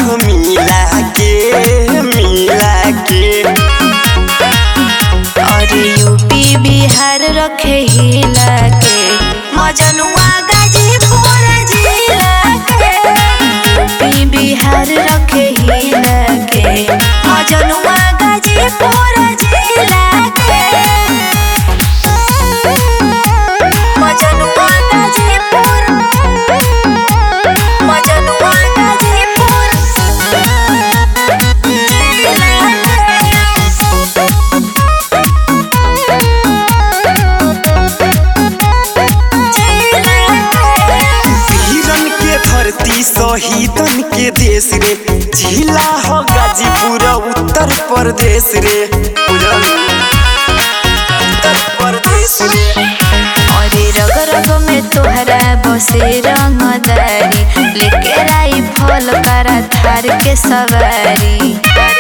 हो मिला के मिला के और यूपी बिहार रखे हिला के मजनुआ गाजीपुर जिला के यूपी बिहार रखे हिला के मजनुआ गाजीपुर जिला के मजनुआ गाजीपुर मजनुआ गाजीपुर वीरन के धरती शहीदन के देश रे जिला हो गाजीपुर उत्तर प्रदेश रे बुझल? उत्तर प्रदेश रे अरे रग रग में तोहरा बसे रंगदारी लेके राई फल करा थार के सवारी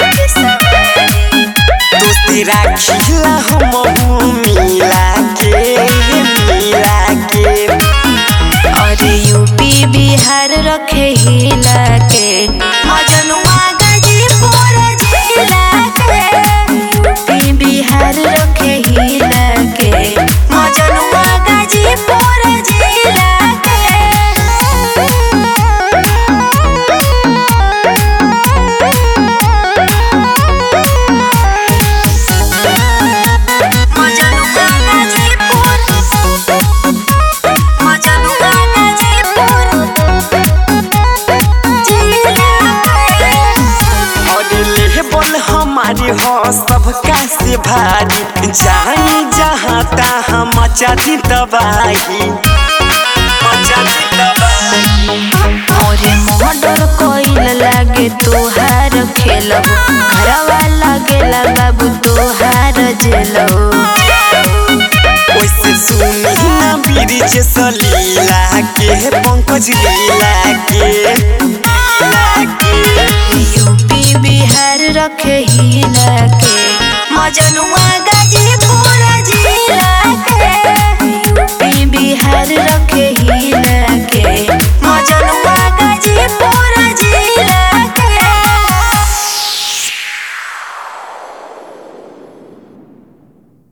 दोस्ती राखिला हम मिला के मिला के अरे यूपी बिहार रखे हिला के मजनुआ गाजीपुर जिला के यूपी बिहार रखे हिला के मजनुआ गाजीपुर जिला मजनुआ गाजीपुर मजनुआ गाजीपुर और लेबल हमारे हो सबका से भारी जानी जहाँ तहाँ मचा दी तबाही मचा दी तबाही और मर्डर कोइल लागे तोहार खेलब घरवा लागेला बाबू तोहार जेलब वैसे सुनी ना बीरिज सलीला के पंकज लीला के लीला के यूपी बिहार रखे हिला के मजनुआ